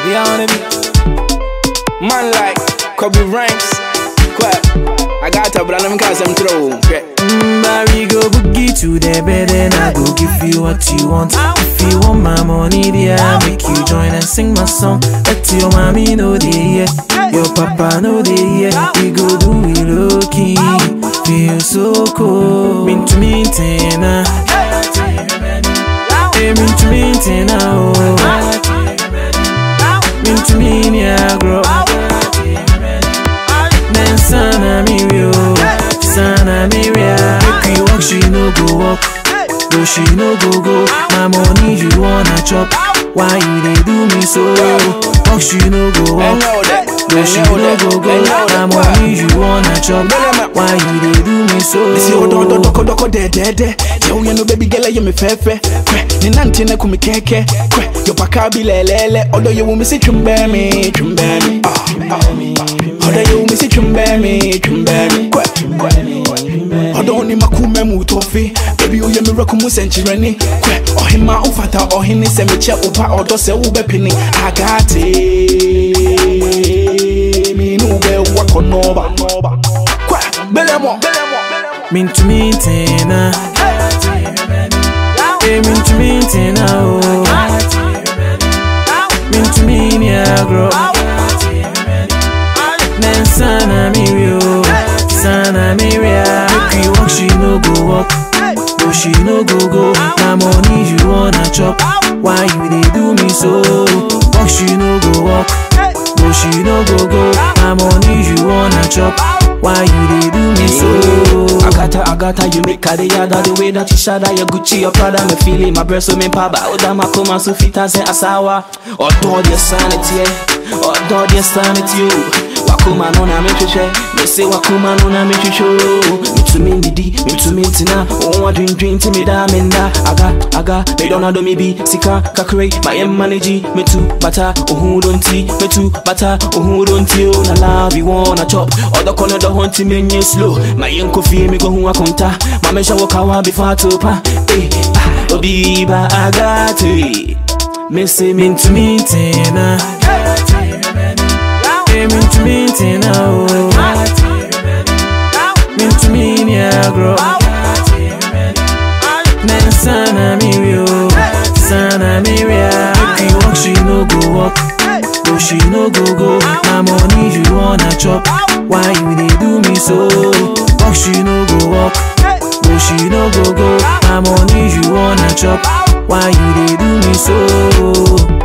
be on the beat. Man like Kobe Ranks. Quack. I got to, but I'm gonna some throw. Okay. Mm, we go boogie to the bed and I go give you what you want. If you want my money, dear, make you join and sing my song. Let your mommy know they yeah. Your papa know they yeah. We go do it low key. Feel so cool. Mean to me, Tina. Hey, mean to me, Tina. Oh. Mean to me, Niagara. Then sana mi rio, sana mi ria. Make you walk, she no go walk. Go she no go go. My money you wanna chop. Why you they do me so? Walk she no go I walk. know that. Go I she know no that. go go. I know My that. money you wanna chop. Why you they do me so? Missy odo odo doko doko de de de. Yo you know baby girl you me fefe. Kwe ni nanti na kumi keke. Kwe yo paka bi lelele. Odo you me say chumbe me chumbe me. Ah ah. Odo you me say chumbe me chumbe me. Kwe kwe. Odo ni makume mu tofi. Baby you me roku mu senchirani. Kwe ohima ufata ohini se me che upa odo se ube pini. Agate. Mi nube wakonoba. Kwe belemo belemo. Mean to me, Tina. Hey, mean to me, Tina. Oh. Mean to me, Niagara. Then sana mi rio, sana mi ria. Make you walk, she no go walk. Go she no go go. My money you wanna chop. Why you they do me so? Walk she no go walk. Go she no go go. My money you wanna chop. Why you they do me so? Agata, Agata, you make a yada The way that you shada, your Gucci, your Prada Me feeling my breast, so me paba Oda makoma, so fita, se asawa Odo the sanity, eh Odo the sanity, oh Wakuma no na me hwehwɛ Me say wakuma no na me hwehwɛ Me to me didi, me to me tina Oh, I drink, drink, till me da, me nda Aga, aga, me don't know me be Sika, kakre, my em manage Me too, bata, oh, who don't tea Me too, bata, oh, who don't tea Oh, na love, you wanna chop Odo kono do hunting me nye slow My yen kofi me go hu akonta Ma me shawo kawa before to pa Eh, ah, obi ba agate Me say me Mean to me, Tina. Hey, mean to me, Tina. Oh. Mean to me, Niagara. Then sana mi rio, sana mi ria. Make you walk, she no go walk. Go she no go go. My money you wanna chop. Why you they do me so? Walk she no go walk. Go she no go go. My money you wanna chop. Why you they do me so?